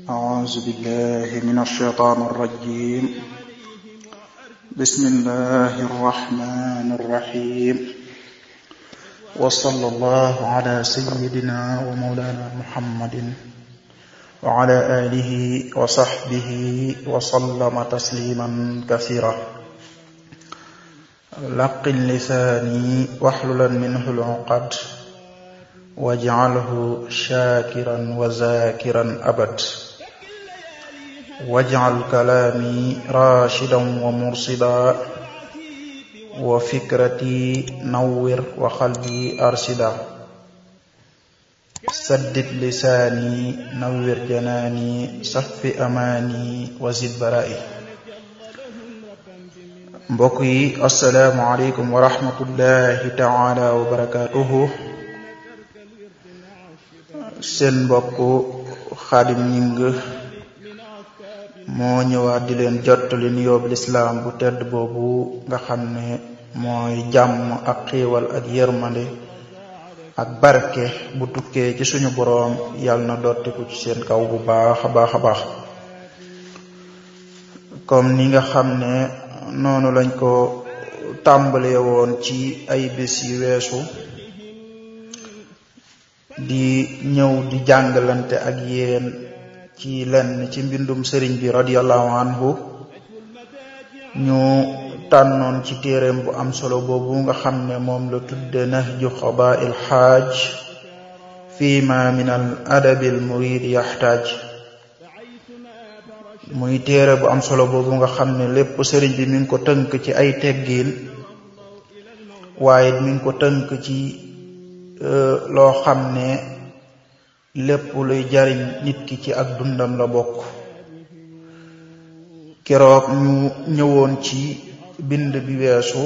أعوذ بالله من الشيطان الرجيم بسم الله الرحمن الرحيم وصلى الله على سيدنا ومولانا محمد وعلى آله وصحبه وسلم تسليما كثيرا لقن لساني واحللا منه العقد واجعله شاكرا وذاكرا أبد واجعل كلامي راشدا ومرشدا وفكرتي نور وقلبي أرشدا سدد لساني نور جناني صف أماني وزد برائي mbokk yi asalaamualeykum wa rahmatullahi taala wa barakatuhu seen mbokk xaadim ñing moo ñëwaat di leen jottali nuyoob lislaam bu tedd boobu nga xam ne mooy jàmm ak xiiwal ak yërmande ak barke bu tukkee ci suñu boroom yàlla na dottiku ci seen kaw bu baax a baax a baax comme ni nga xam ne noonu lañ ko tàmbalee woon ci ay bés yi weesu di ñëw di jàngalante ak yéen ci lenn ci mbindum sëriñ bi radiallahu anhu ñu tànnoon ci téereem bu am solo boobu nga xam ne moom la tudde nahju xabail xaaj fi ma min al adabi al murid yaxtaaj muy téere bu am solo boobu nga xam ne lépp sëriñ bi mi ngi ko tënk ci ay teggiin waaye mi ngi ko tënk ci loo xam ne lépp luy jariñ nit ki ci ak dundam la bokk keroog ñu ñëwoon ci bind bi weesu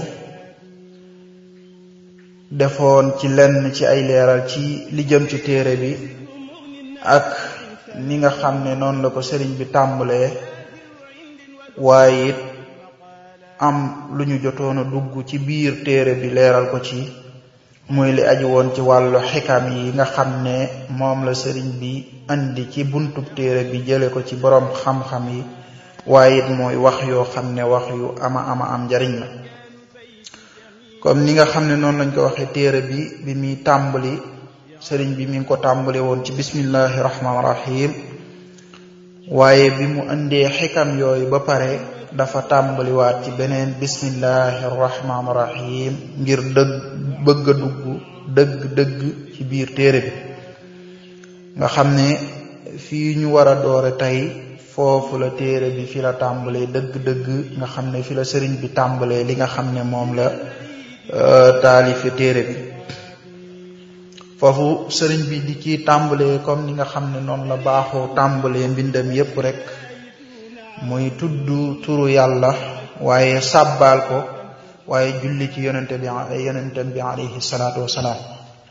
defoon ci lenn ci ay leeral ci li jëm ci téere bi ak ni nga xam ne noonu la ko sëriñ bi tàmbalee waaye it am lu ñu jotoon a dugg ci biir téere bi leeral ko ci muy li aju woon ci wàllu xikam yi nga xam ne moom la sëriñ bi andi ci buntub téere bi jële ko ci boroom xam-xam yi waaye it mooy wax yoo xam ne wax yu ama ama am njariñ la comme ni nga xam ne noonu lañ ko waxee téere bi bi muy tàmbali sëriñ bi mi ngi ko tàmbali woon ci bismillahi rahmaani rahim waaye bi mu indee xikam yooyu ba pare dafa tàmbaliwaat ci beneen bismillahi rahmaani rahim ngir dëgg bëgg a dugg dëgg-dëgg ci biir téere bi nga xam ne fii ñu war a doore tey foofu la téere bi fi la tàmbalee dëgg-dëgg nga xam ne fi la sëriñ bi tàmbalee li nga xam ne moom la taalife téere bi foofu sëriñ bi di ci tàmbalee comme ni nga xam ne noonu la baaxoo tàmbalee mbindam yépp rek muy tudd turu yàlla waaye sàbbaal ko waaye julli ci yonente bi yonente bi alayhi salaatu wasalaam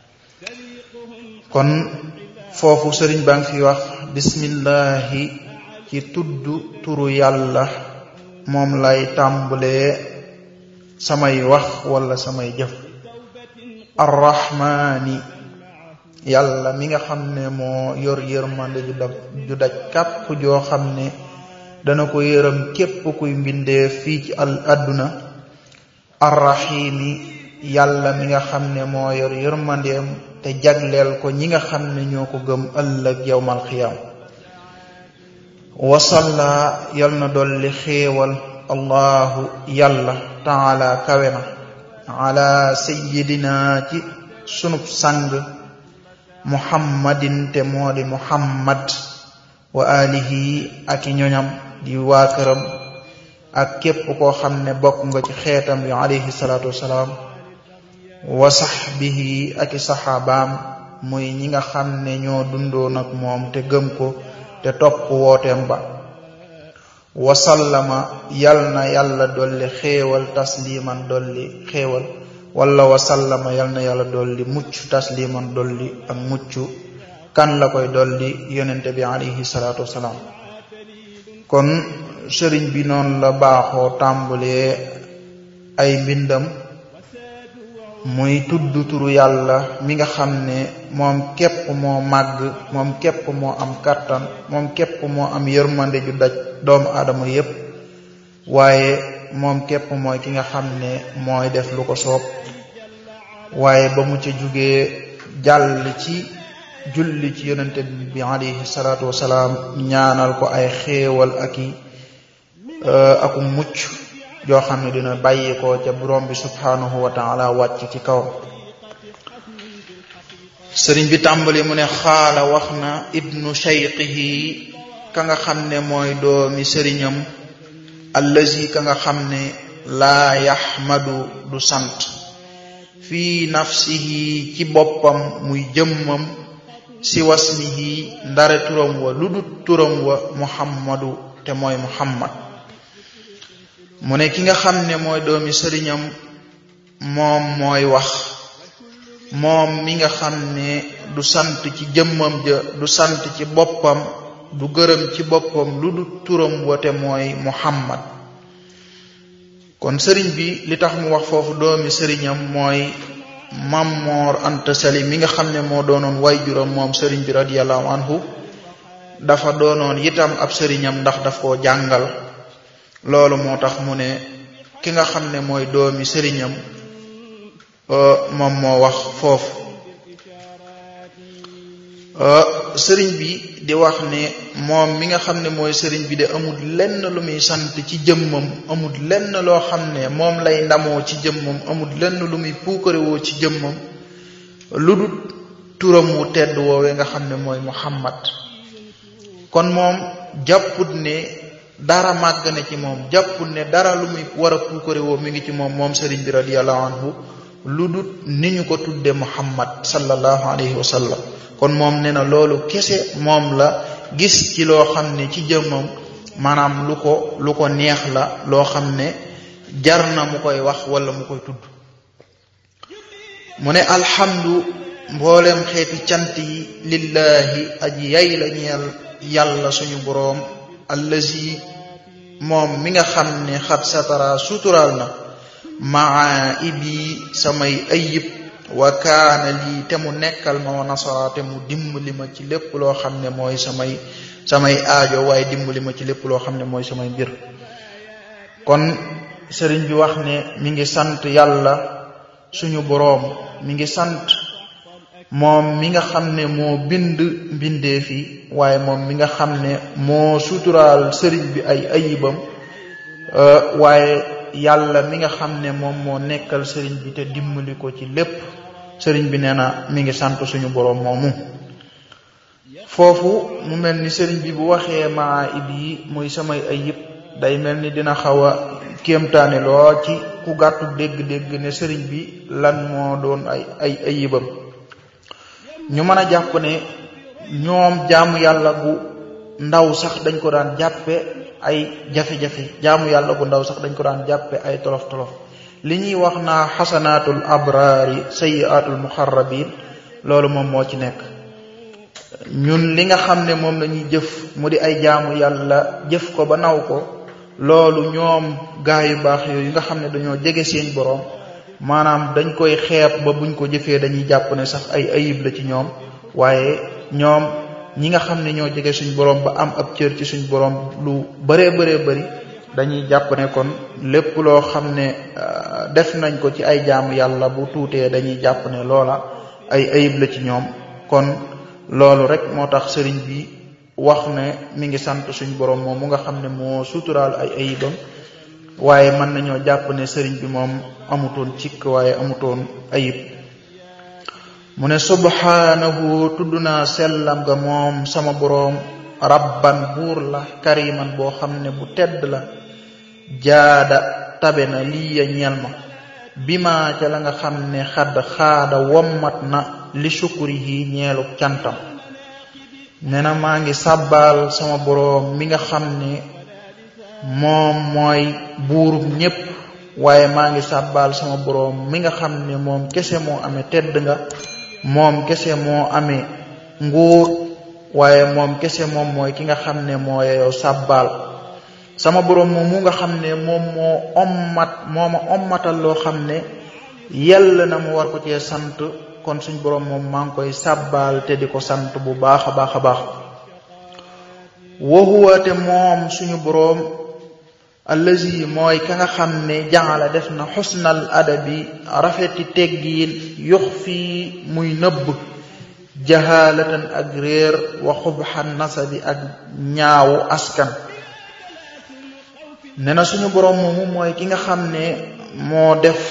kon foofu sëriñ baa ngi fi wax bismillahi ci tudd turu yàlla moom lay tàmbalee samay wax wala samay jëf arrahmaani yàlla mi nga xam ne moo yor yërmande ju daj ju daj kàpp joo xam ne dana ko yërëm képp kuy mbindee fii ci al adduna arrahimi yàlla mi nga xam ne moo yor yërmandeem te jagleel ko ñi nga xam ne ñoo ko gëm ëllëg yowmal xiyaam wasalla yal na dolli xéewal allahu yàlla taala kawe na ala sayidina ci sunub sang muhammadin te moo di muhammad wa alihi ak i ñoñam di waa këram ak képp koo xam ne bokk nga ci xeetam bi alayhi salaatu wasalaam wa sahbihi ak i saxaabaam muy ñi nga xam ne ñoo dundoon ak moom te gëm ko te topp wooteem ba wasallama yal na yàlla dolli xéewal tasliman dolli xéewal wala wasallama yal na yàlla dolli mucc tasliman dolli ak mucc kan la koy dolli yonente bi alayhi salaatu wasalaam kon sëriñ bi noonu la baaxoo tàmbalee ay mbindam muy tudd turu yàlla mi nga xam ne moom képp moo màgg moom képp moo am kàttan moom képp moo am yërmande ju daj doomu aadama yépp waaye moom képp mooy ki nga xam ne mooy def lu ko soob waaye ba mu ca jugee jàll ci julli ci yonente bi alayhi salaatu wasalaam ñaanal ko ay xéewal ak i aku mucc joo xam ne dina bàyyi ko ca borom bi subhanahu wa taala wàcc ci kaw sëriñ bi tàmbali mu ne xaala wax na ibnu shayqihi ka nga xam ne mooy doomi sëriñam allazi ka nga xam ne laa yaxmadu du sant fii nafsihi ci boppam muy jëmmam si wasmihi ndare turam wa lu dut turam wa muhammadu te mooy muhammad mu ne ki nga xam ne mooy doomi sëriñam moom mooy wax moom mi nga xam ne du sant ci jëmmam ja du sant ci boppam du gërëm ci boppam lu dut turam wa te mooy muhammad kon sëriñ bi li tax mu wax foofu doomi sëriñam mooy Mammoor Anta Sali mi nga xam ne moo doonoon waajuram moom sëriñ bi radiyallahu anhu dafa doonoon itam ab sëriñam ndax daf koo jàngal loolu moo tax mu ne ki nga xam ne mooy doomi sëriñam moom moo wax foofu sëriñ bi di wax ne moom mi nga xam ne mooy sëriñ bi de amul lenn lu muy sant ci jëmmam amul lenn loo xam ne moom lay ndamoo ci jëmmam amul lenn lu muy puukarewoo ci jëmmam lu dul turam wu tedd woowee nga xam ne mooy muhammad kon moom jàpput ne dara màgg na ci moom jàpput ne dara lu muy war a puukarewoo mi ngi ci moom moom sëriñ bi radiyallahu anhu lu dul ni ñu ko tudde muhammad sallallahu alayhi wa sallam kon moom nee na loolu kese moom la gis ci loo xam ne ci jëmmam maanaam lu ko lu ko neex la loo xam ne jar na mu koy wax wala mu koy tudd mu ne alhamdu mboolem xeeti cant yi lillahi aji yay la ñeel yàlla suñu boroom allazi moom mi nga xam ne xat satara suturaal na maa ibi samay ayib wa kaana lii te mu nekkal ma wa nasara te mu dimbali ma ci lépp loo xam ne mooy samay samay aajo waaye dimbali ma ci lépp loo xam ne mooy samay mbir kon sëriñ bi wax ne mi ngi sant yàlla suñu boroom mi ngi sant moom mi nga xam ne moo bind mbindee fi waaye moom mi nga xam ne moo suturaal sëriñ bi ay ayibam waaye yàlla mi nga xam ne moom moo nekkal sëriñ bi te dimbali ko ci lépp sëriñ bi nee na mi ngi sant suñu boroom moomu foofu mu mel ni sëriñ bi bu waxee maa ib yi muy samay ayib day mel ni dina xaw a kéemtaane loo ci ku gàttu dégg-dégg ne sëriñ bi lan moo doon ay ay ayibam ñu mën a jàpp ne ñoom jaamu yàlla gu ndaw sax dañ ko daan jàppe ay jafe-jafe jaamu yàlla gu ndaw sax dañ ko daan jàppe ay tolof-tolof li ñuy wax naa xasanaatul abraari sayiatul muxarrabin loolu moom moo ci nekk ñun li nga xam ne moom lañuy jëf mu di ay jaamu yàlla jëf ko ba naw ko loolu ñoom gaa yu baax yooyu nga xam ne dañoo jege seen boroom maanaam dañ koy xeeb ba buñ ko jëfee dañuy jàpp ne sax ay ayib la ci ñoom waaye ñoom ñi nga xam ne ñoo jege suñ boroom ba am ab cër ci suñ boroom lu bëree bëree bëri dañuy jàpp ne kon lépp loo xam ne def nañ ko ci ay jaamu yàlla bu tuutee dañuy jàpp ne loola ay ayib la ci ñoom kon loolu rek moo tax sëriñ bi wax ne mi ngi sant suñ boroom moom mu nga xam ne moo suturaal ay ayibam waaye mën nañoo jàpp ne sëriñ bi moom amutoon cikk waaye amutoon ayib mu ne subhaanahu tudd naa sellam nga moom sama boroom rabban buur la kariman boo xam ne bu tedd la jaada tabe na lii ya ñeel ma bi ma ca la nga xam ne xadd xaada wommat na li sukurihi ñeelu cantam nee na maa ngi sàbbaal sama boroom mi nga xam ne moom mooy buurub ñépp waaye maa ngi sàbbaal sama boroom mi nga xam ne moom kese moo amee tedd nga moom kese moo amee nguur waaye moom kese moom mooy ki nga xam ne moo yeyoo sàbbaal sama boroom moom mu nga xam ne moom moo ommat moo ma ommatal loo xam ne yell na mu war ko cee sant kon suñ boroom moom maa ngi koy sàbbaal te di ko sant bu baax a baax a baax wa huwa te moom suñu boroom allazi mooy ka nga xam ne jaala def na xusnal adabi rafeti teggiin yux fii muy nëbb jahalatan ak réer wa xubxan nasabi ak ñaawu askan ne na suñu boroom moomu mooy ki nga xam ne moo def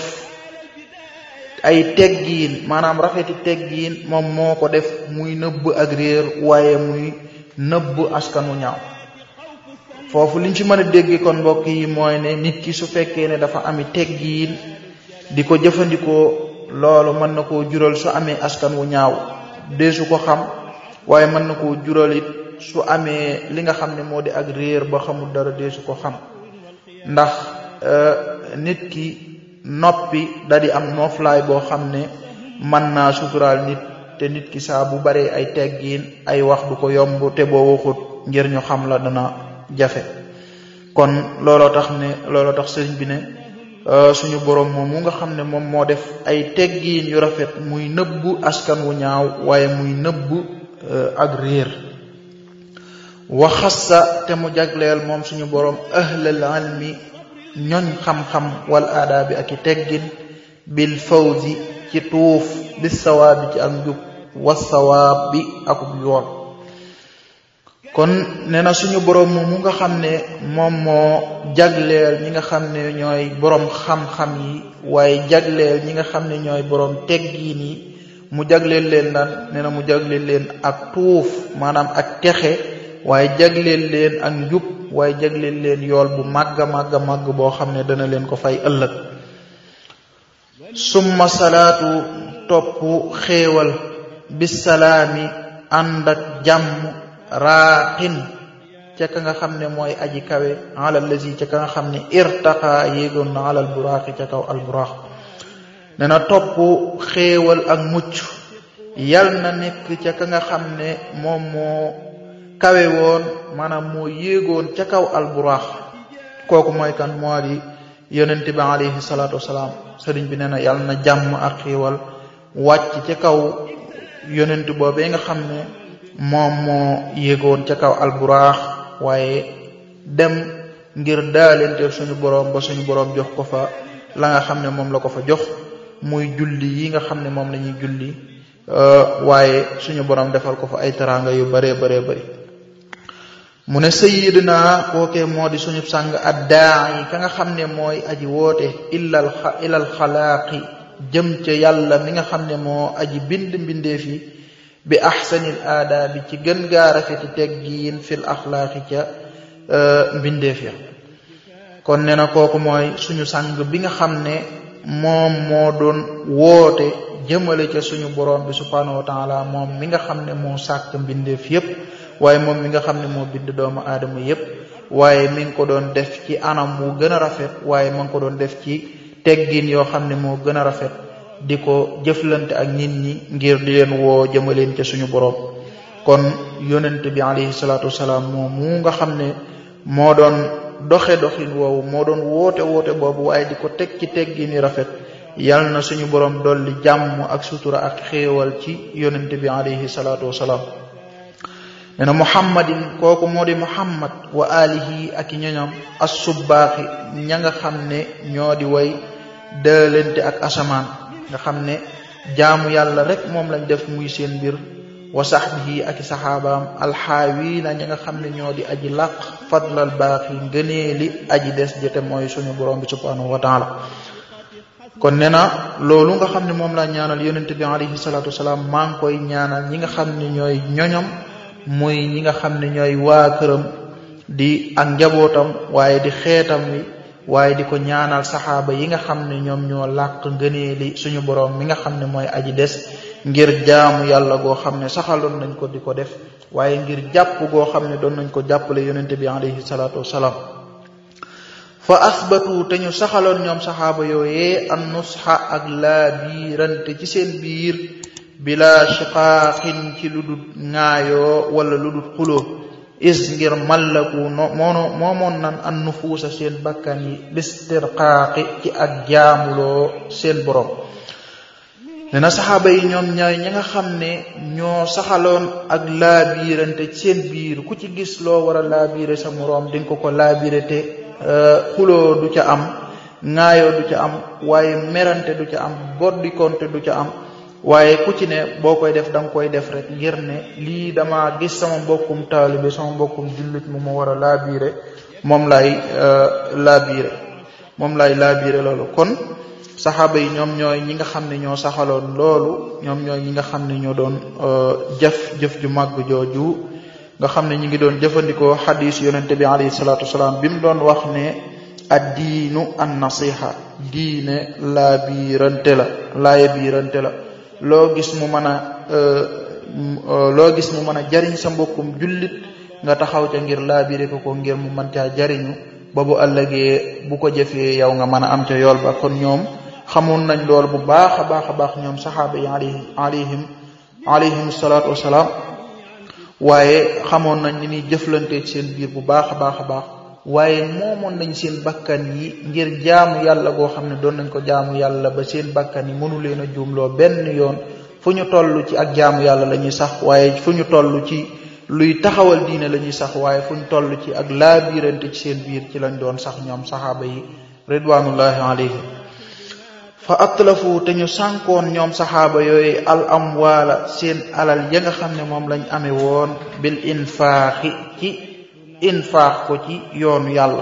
ay teggiin maanaam rafeti teggiin moom moo ko def muy nëbb ak réer waaye muy nëbb askanu ñaaw foofu liñ ci mën a dégg kon mbokk yi mooy ne nit ki su fekkee ne dafa ami teggiin di ko jëfandikoo loolu mën na koo jural su amee askan wu ñaaw deesu ko xam waaye mën na koo jural it su amee li nga xam ne moo di ak réer ba xamul dara deesu ko xam ndax nit ki noppi da di am nooflaay boo xam ne mën naa suturaal nit te nit ki saa bu baree ay teggiin ay wax du ko yomb te boo waxut ngir ñu xam la dana jafe kon looloo tax ne looloo tax sëriñ bi ne suñu boroom moom mu nga xam ne moom moo def ay teggiin yu rafet muy nëbbu askan wu ñaaw waaye muy nëbbu ak réer waxassa te mu jagleel moom suñu boroom ahlal ilmi ñoñ xam-xam wal aadaabi ak i teggin bil fawzi ci tuuf bis sawaabi ci ak njub was sawaab bi akub yoon kon nee na suñu boroom mu nga xam ne moom moo jagleel ñi nga xam ne ñooy boroom xam-xam yi waaye jagleel ñi nga xam ne ñooy boroom teggiin yi mu jagleel leen lan nee na mu jagleel leen ak tuuf maanaam ak texe waaye jagleel leen ak njub waaye jagleel leen yool bu màgg a màgg a màgg boo xam ne dana leen ko fay ëllëg summa salaatu topp xéewal bisalaami ànd ak jàmm raaxin ca ka nga xam ne mooy aji kawe alal lazi ca ka nga xam ne irtaqa yéegoon na alal buraaxi ca kaw al buraax ne na topp xéewal ak mucc yal na nekk ca ka nga xam ne moom moo kawe woon maanaam moo yéegoon ca kaw al buraax kooku mooy kan moo di yonent bi alayhi salaatu wasalaam sëriñ bi nee na yal na jàmm ak xéewal wàcc ca kaw yonent boobee nga xam ne moom moo yéegoon ca kaw alburaax waaye dem ngir daalenteel suñu boroom ba suñu boroom jox ko fa la nga xam ne moom la ko fa jox muy julli yi nga xam ne moom la ñuy julli waaye suñu boroom defal ko fa ay teraanga yu baree baree bari mu ne sayyidina kookee moo di suñu sàng addaa yi ka nga xam ne mooy aji woote illal ilal xalaaqi jëm ca yàlla mi nga xam ne moo aji bind mbindeef yi bi ahsanil aadaabi ci gën gaa rafeti teggiin fil axlaaqi ca mbindeef ya kon ne na kooku mooy suñu sang bi nga xam ne moom moo doon woote jëmale ca suñu borom bi subhaanahu wa taala moom mi nga xam ne moo sàkk mbindeef yépp waaye moom mi nga xam ne moo bind doomu aadama yépp waaye mi ngi ko doon def ci anam wu gën a rafet waaye ma ngi ko doon def ci teggin yoo xam ne moo gën a rafet di ko jëflante ak nit ñi ngir di leen woo jëmaleen ca suñu boroom kon yonent bi alayhi salaatu wasalaam moom mu nga xam ne moo doon doxe doxin woowu moo doon woote woote boobu waaye di ko teg ci teggin yu rafet yal na suñu boroom dolli jàmm ak sutura ak xéewal ci yonent bi alayhi salaatu wasalaam nee na muhammadin kooku moo di muhammad wa alihi ak i ñoñam assubbaaxi ña nga xam ne ñoo di way dëlante ak asamaan nga xam ne jaamu yàlla rek moom lañ def muy seen mbir wa sahbihi ak i saxaabaam alxaawiina ña nga xam ne ñoo di aji làq fadlal baaxi ngëneeli aji des jëte mooy suñu borom bi subhanahu wa taala kon nee na loolu nga xam ne moom laa ñaanal yonente bi alayhi salaatu wasalaam maa ngi koy ñaanal ñi nga xam ne ñooy ñoñam muy ñi nga xam ne ñooy waa këram di ak njabootam waaye di xeetam wi waaye di ko ñaanal saxaaba yi nga xam ne ñoom ñoo làq ngëneeli suñu boroom mi nga xam ne mooy aji des ngir jaamu yàlla goo xam ne saxaloon nañ ko di ko def waaye ngir jàpp goo xam ne doon nañ ko jàppale yonente bi alayhi salaatu wasalaam fa asbatu te ñu saxaloon ñoom saxaaba yooyee an nusxa ak laa biirante ci seen biir bila shiqaaqin ci lu dul ŋaayoo wala lu dul xuloo is ngir mallaku no moono moomoon nan an nufuusa seen bakkan yi bistirqaaqi ci ak jaamuloo seen borom nee na saxaaba yi ñoom ñooy ñi nga xam ne ñoo saxaloon ak laabiirante ci seen biir ku ci gis loo war a laabiire sa moroom di nga ko ko laabiire te xuloo du ca am ŋaayoo du ca am waaye merante du ca am boddikonte du ca am waaye ku ci ne boo koy def da nga koy def rek ngir ne lii dama gis sama mbokkum taalibe sama mbokkum jullit mu ma war a laabiire moom lay laabiire moom lay laabiire loolu kon saxaaba yi ñoom ñooy ñi nga xam ne ñoo saxaloon loolu ñoom ñooy ñi nga xam ne ñoo doon jëf jëf ju màgg jooju nga xam ne ñi ngi doon jëfandikoo xadis yonente bi alayhi salaatu wasalaam bi mu doon wax ne ad diinu an nasiha diine laa biirante la laaye biirante la loo gis mu mën a loo gis mu mën a jariñ sa mbokkum jullit nga taxaw ca ngir laabire ko ko ngir mu mën caa jariñu ba bu ëllëgee bu ko jëfee yow nga mën a am ca yool ba kon ñoom xamoon nañ lool bu baax a baax a baax ñoom saxaaba yi alayhim alayhim alayhim salaatu wasalaam waaye xamoon nañ ni ñuy jëflante ci seen biir bu baax a baax a baax waaye moomoon nañ seen bakkan yi ngir jaamu yàlla goo xam ne doon nañ ko jaamu yàlla ba seen bakkan yi mënu leen a juumloo benn yoon fu ñu toll ci ak jaamu yàlla la ñuy sax waaye fu ñu toll ci luy taxawal diine la ñuy sax waaye fu ñu toll ci ak laabirante ci seen biir ci lañ doon sax ñoom saxaaba yi ridwanullahi alayhim fa atlafu te ñu sànkoon ñoom saxaaba yooyu al amwaala seen alal ya nga xam ne moom lañ amee woon bil infaaxi ci infaax ko ci yoonu yàlla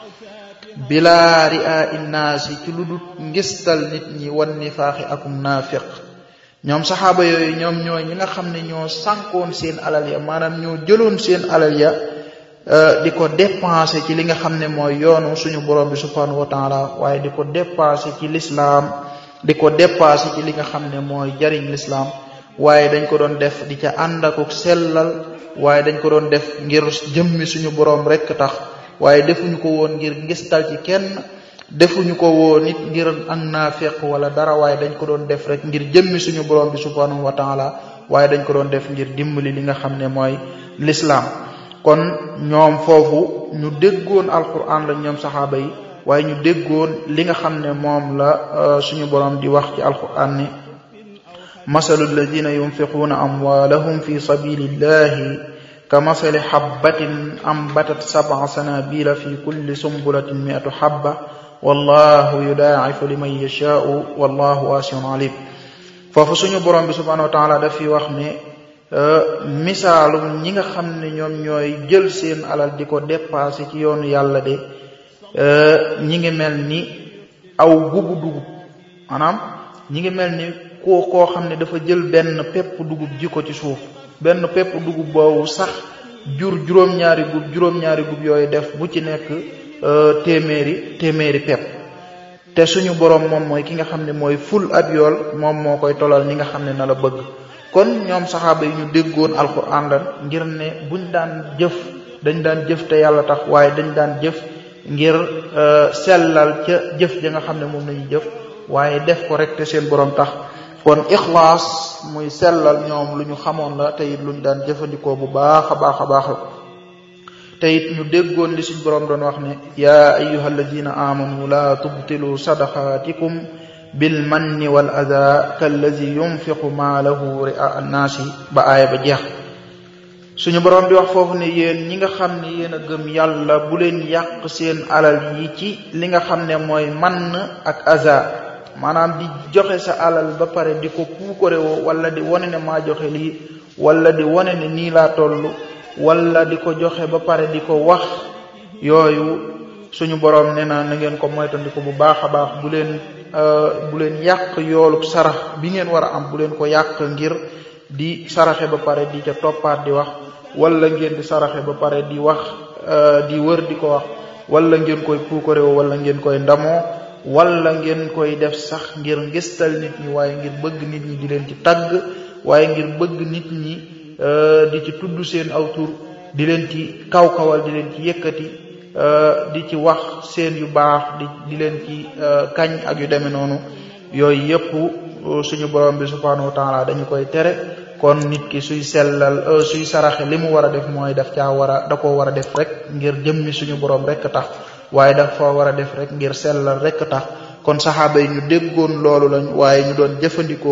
bilaa ria innaasi ci lu dut ngistal nit ñi wan nifaaxi akum naafiq ñoom saxaaba yooyu ñoom ñoo ñi nga xam ne ñoo sànkoon seen alal ya maanaam ñoo jëloon seen alal ya di ko dépensé ci li nga xam ne mooy yoonu suñu borom bi subhanahu wa taala waaye di ko dépensé ci lislaam di ko dépensé ci li nga xam ne mooy jariñ lislaam waaye dañ ko doon def di ca ànd ak sellal waaye dañ ko doon def ngir jëmmi suñu borom rek tax waaye defuñu ko woon ngir ngistal ci kenn defuñu ko woon nit ngir ak naafeq wala dara waaye dañ ko doon def rek ngir jëmmi suñu borom bi subhanahu wa taala waaye dañ ko doon def ngir dimbali li nga xam ne mooy lislaam kon ñoom foofu ñu déggoon alquran la ñoom saxaaba yi waaye ñu déggoon li nga xam ne moom la suñu borom di wax ci alquran ni masalu alladina yunfiquuna amwaalahum fi sabilillahi ka masali xabbatin ambatat sab'a sanabila fi kulli sumbulatin mi'atu xabba wallahu yudaa'ifu liman yashaa'u wallahu waasi'un alim foofu suñu borom bi subhanahu wa taala daf fi wax ne misaalum ñi nga xam ne ñoom ñooy jël seen alal di ko dépassé ci yoonu yàlla de ñi ngi mel ni aw gubu dugub maanaam ñi ngi mel ni koo koo xam ne dafa jël benn pepp dugub ji ko ci suuf benn pepp dugub boobu sax jur juróom-ñaari gub juróom-ñaari gub yooyu def bu ci nekk téeméeri téeméeri pepp te suñu borom moom mooy ki nga xam ne mooy ful ab yool moom moo koy tolal ñi nga xam ne na la bëgg kon ñoom saxaaba yi ñu déggoon alquran lan ngir ne buñ daan jëf dañ daan jëf te yàlla tax waaye dañ daan jëf ngir sellal ca jëf ja nga xam ne moom lañuy jëf waaye def ko rek te seen borom tax kon ixlaas muy sellal ñoom lu ñu xamoon la te it lu ñu daan jëfandikoo bu baax a baax a baax la te it ñu déggoon li suñ borom doon wax ne yaa ayyuha alladina amanu la tubtilu sadaqaatikum bil manni wal ada kallazi yunfiqu maalahu ria annaasi ba aaya ba jeex suñu borom di wax foofu ne yéen ñi nga xam ne yéen a gëm yàlla bu leen yàq seen alal yi ci li nga xam ne mooy mann ak aza maanaam di joxe sa alal ba pare di ko puukare woo wala di wane ne maa joxe lii wala di wane ne nii laa toll wala di ko joxe ba pare di ko wax yooyu suñu borom nee na na ngeen ko moytandiku bu baax a baax bu leen bu leen yàq yoolu sarax bi ngeen war a am bu leen ko yàq ngir di saraxe ba pare di ca toppaat di wax wala ngeen di saraxe ba pare di wax di wër di ko wax wala ngeen koy puukarewo wala ngeen koy ndamoo wala ngeen koy def sax ngir ngistal nit ñi waaye ngir bëgg nit ñi di leen ci tagg waaye ngir bëgg nit ñi di ci tudd seen aw tur di leen ci kaw-kawal di leen ci yëkkati di ci wax seen yu baax di di leen ci kañ ak yu demee noonu yooyu yëpp suñu borom bi subhanahu wa taala dañu koy tere kon nit ki suy sellal suy saraxe li mu war a def mooy daf caa war a da koo war a def rek ngir jëmmi suñu borom rek tax waaye dafa war a def rek ngir sellal rek tax kon saxaaba yi ñu déggoon loolu lañ waaye ñu doon jëfandikoo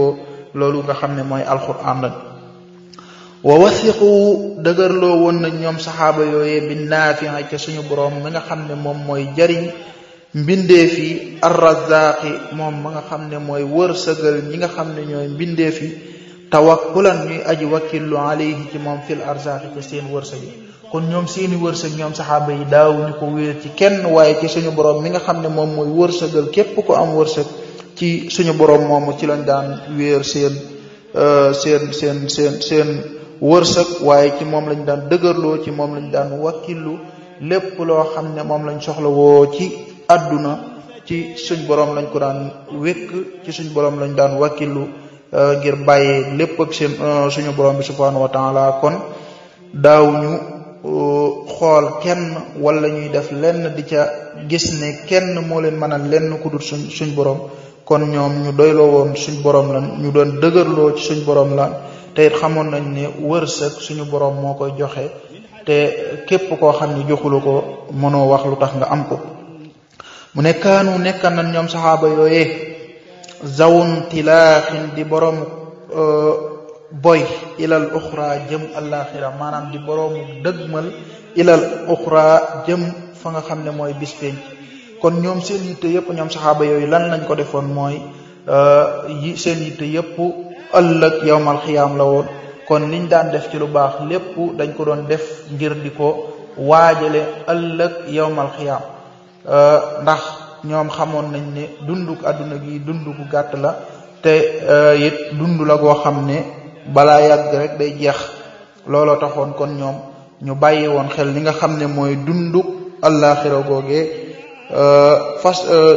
loolu nga xam ne mooy alquran la wa wasiqu dëgërloo woon nañ ñoom saxaaba yooyee bi naafi'a ca suñu borom mi nga xam ne moom mooy jariñ mbindeef yi arrazaqi moom ma nga xam ne mooy wërsëgal ñi nga xam ne ñooy mbindeef yi tawakkulan ñuy aji wakkillu alayhi ci moom fil arzaqi ca seen wërsëg yi kon ñoom seeni wërsëg ñoom saxaaba yi daaw ñu ko wéer ci kenn waaye ci suñu borom mi nga xam ne moom mooy wërsëgal képp ko am wërsëg ci suñu borom moomu ci lañ daan wéer seen seen seen seen seen wërsëg waaye ci moom lañ daan dëgërloo ci moom lañ daan wakkillu lépp loo xam ne moom lañ soxla woo ci àdduna ci suñ borom lañ ko daan wékk ci suñ borom lañ daan wakkillu ngir bàyyee lépp ak seen suñu borom bi subhanahu wa taala kon daaw ñu xool kenn wala ñuy def lenn di ca gis ne kenn moo leen mën a lenn ku dul suñ suñ borom kon ñoom ñu doyloo woon suñ borom lan ñu doon dëgërloo ci suñ borom lan te it xamoon nañ ne wërsëg suñu borom moo koy joxe te képp koo xam ne joxulu ko mënoo wax lu tax nga am ko mu ne kaanu nekkan nañ ñoom saxaaba yooyee zawun tilaaxin di borom boy ilal uxra jëm alaxira maanaam di boroomu dëgmal ilal uxra jëm fa nga xam ne mooy bis penc kon ñoom seen yitte yëpp ñoom saxaaba yooyu lan lañ ko defoon mooy yi seen yitte yëpp ëllëg yowmal xiyaam la woon kon liñ daan def ci lu baax lépp dañ ko doon def ngir di ko waajale ëllëg yowmal xiyaam ndax ñoom xamoon nañ ne dunduk àdduna gi dund gu gàtt la te it dund la goo xam ne balaa yàgg rek day jeex looloo taxoon kon ñoom ñu bàyyi woon xel li nga xam ne mooy dunduk àllaaxira googee fas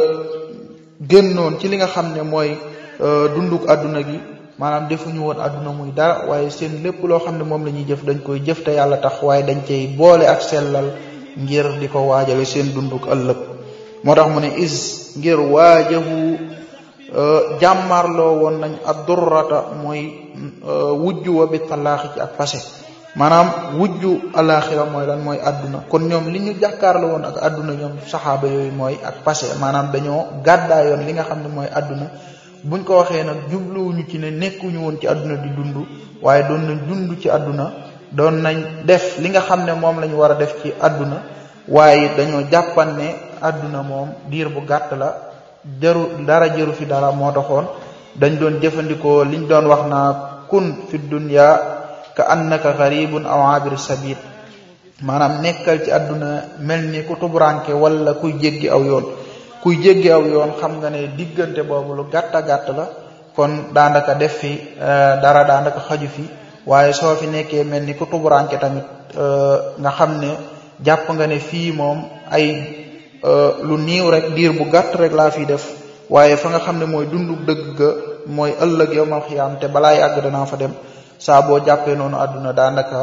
génnoon ci li nga xam ne mooy dunduk àdduna gi maanaam defuñu woon àdduna muy dara waaye seen lépp loo xam ne moom la ñuy jëf dañ koy jëf te yàlla tax waaye dañ cay boole ak sellal ngir di ko waajale seen dunduk ëllëg moo tax mu ne is ngir waajahu jàmmarloo woon nañ ad durrata mooy wujju wa bi talaaxi ci ak passé maanaam wujju alaxira mooy lan mooy àdduna kon ñoom li ñu jàkkaarloo woon ak àdduna ñoom saxaaba yooyu mooy ak passé maanaam dañoo gàddaayoon li nga xam ne mooy àdduna buñ ko waxee nag jubluwuñu ci ne nekkuñu woon ci àdduna di dund waaye doon nañ dund ci àdduna doon nañ def li nga xam ne moom la ñu war a def ci àdduna waaye dañoo jàppan ne àdduna moom diir bu gàtt la jaru dara jëru fi dara moo taxoon dañ doon jëfandikoo liñ doon wax naa kun fi dunya ka annaka gharibun aw abir sabil maanaam nekkal ci àdduna mel ni ku tubranke wala kuy jéggi aw yoon kuy jéggi aw yoon xam nga ne diggante boobu lu gàtta gàtt la kon daanaka def fi dara daanaka xaju fi waaye soo fi nekkee mel ni ku tubranke tamit nga xam ne jàpp nga ne fii moom ay lu niiw rek diir bu gàtt rek laa fiy def waaye fa nga xam ne mooy dundu dëgg ga mooy ëllëg yowmal xiyaam te balaa yàgg danaa fa dem saa boo jàppee noonu àdduna daanaka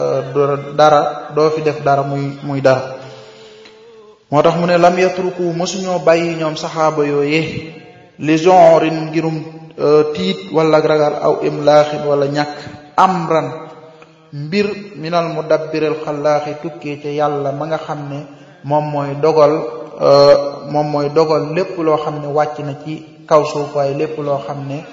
dara doo fi def dara muy muy dara moo tax mu ne lam yatruku mosuñoo bàyyi ñoom saxaaba yooye li genrin ngirum tiit wala ragal aw imlaaxin wala ñàkk amran mbir minal mudabbiril xallaaxi tukkee ca yàlla ma nga xam ne moom mooy dogal moom mooy dogal lépp loo xam ne wàcc na ci kaw suuf waaye lépp loo xam ne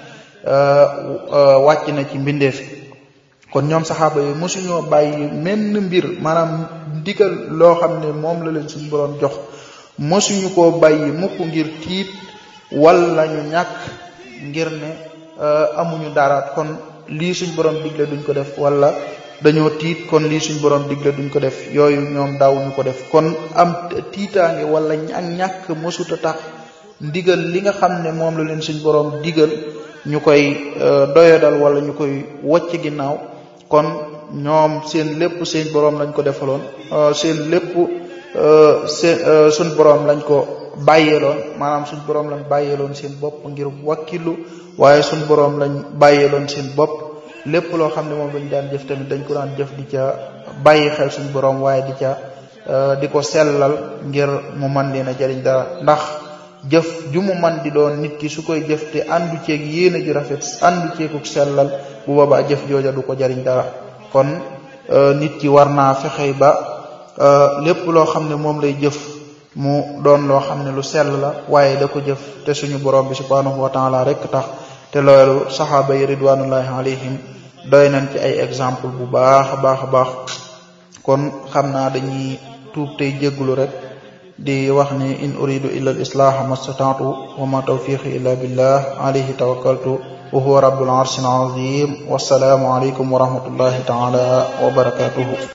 wàcc na ci mbindeef kon ñoom saxaaba yi mosuñoo bàyyi menn mbir maanaam ndigal loo xam ne moom la leen suñu boroom jox mosuñu koo bàyyi mukk ngir tiit wala ñu ñàkk ngir ne amuñu dara kon lii suñ boroom digle duñ ko def wala dañoo tiit kon lii suñ borom digle duñ ko def yooyu ñoom daawuñu ko def kon am tiitaange wala ak ñàkk mësuta tax ndigal li nga xam ne moom la leen suñ borom digal ñu koy doyadal wala ñu koy wocc ginnaaw kon ñoom seen lépp seen borom lañ ko defaloon seen lépp seen suñ borom lañ ko bàyyeeloon maanaam suñ borom lañ bàyyeeloon seen bopp ngir wakkilu waaye suñ borom lañ bàyyeeloon seen bopp lépp loo xam ne moom lañu daan jëf tamit dañ ko daan jëf di ca bàyyi xel suñu borom waaye di ca di ko sellal ngir mu man leen a jariñ dara ndax jëf ju mu man di doon nit ki su koy jëf te àndu ceeg yéene ju rafet àndu ceeguk sellal bu boobaa jëf jooja du ko jariñ dara kon nit ki war naa fexey ba lépp loo xam ne moom lay jëf mu doon loo xam ne lu sell la waaye da ko jëf te suñu borom bi subhanahu wa taala rek tax te loolu saxaaba yi ridwanullahi alayhim doy nañ ci ay exemple bu baax a baax a baax kon xam naa dañuy tuub tey jégglu rek di wax ni in uridu illa al islaha mastata'tu wa ma tawfiqi illa billah alayhi tawakkaltu wa huwa rabbul arshil azim wassalaamu alaykum wa rahmatullahi ta'ala wa barakatuhu